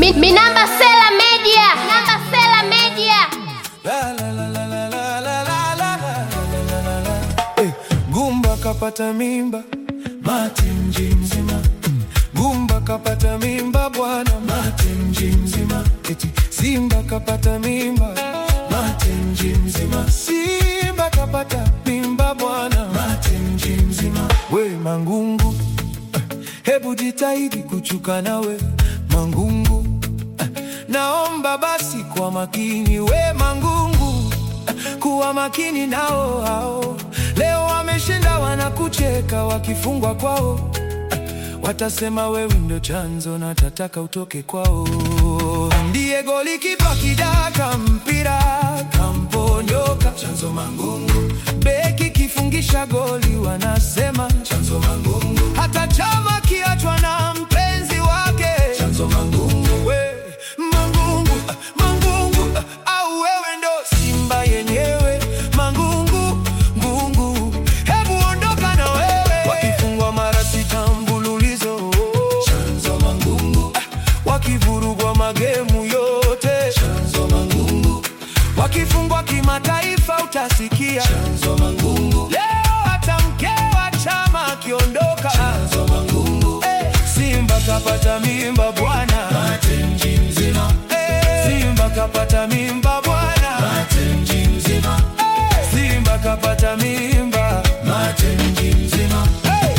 Mi, mi namba Sela Media. Namba Sela Media. La, la, la, la, la, la, la, la, la, la, la, la. Eh, Gumba kapata mimba mati mji mzima Mm. Gumba kapata mimba bwana mati mji mzima Eti Simba kapata mimba mati mji mzima Simba kapata mimba bwana mati mji mzima We Mangungu eh, hebu jitahidi kuchuka nawe Mangungu eh, naomba basi kwa makini we Mangungu kuwa makini nao hao. Leo wameshinda wanakucheka, wakifungwa kwao watasema wewe ndio chanzo na tataka utoke kwao. Ndiye goli kipa kidaka mpira kamponyoka, chanzo Mangungu. Beki kifungisha goli wanasema chanzo Mangungu. Hata chama kiachwa na mpenzi wake chanzo Mangungu. We Mangungu, ah, Mangungu ah, au wewe ndo Simba yenyewe Mangungu, ngungu, hebu ondoka na wewe. Wakifungwa mara sita mfululizo chanzo Mangungu, ah, wakivurugwa magemu yote chanzo Mangungu, wakifungwa kimataifa utasikia chanzo Mangungu. Leo hata mke wa chama akiondoka chanzo Mangungu. Eh, Simba kapata mimba bwana mji mzima. Eh, Simba kapata mimba bwana mji mzima. Eh, Simba kapata mimba mji mzima. Hey!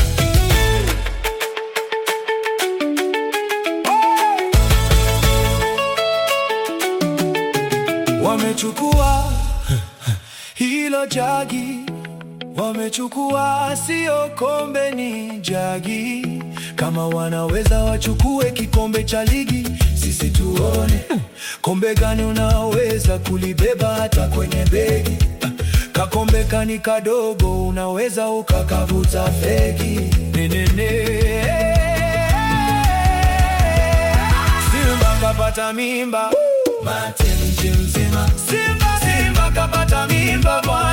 Wamechukua hilo jagi, wamechukua sio kombe, ni jagi. Kama wanaweza wachukue kikombe cha ligi, sisi tuone kombe gani unaweza kulibeba hata kwenye begi. Kakombe kani kadogo, unaweza ukakavuta fegi nenene. Simba kapata mimba mate mji mzima. Simba, Simba kapata mimba bwana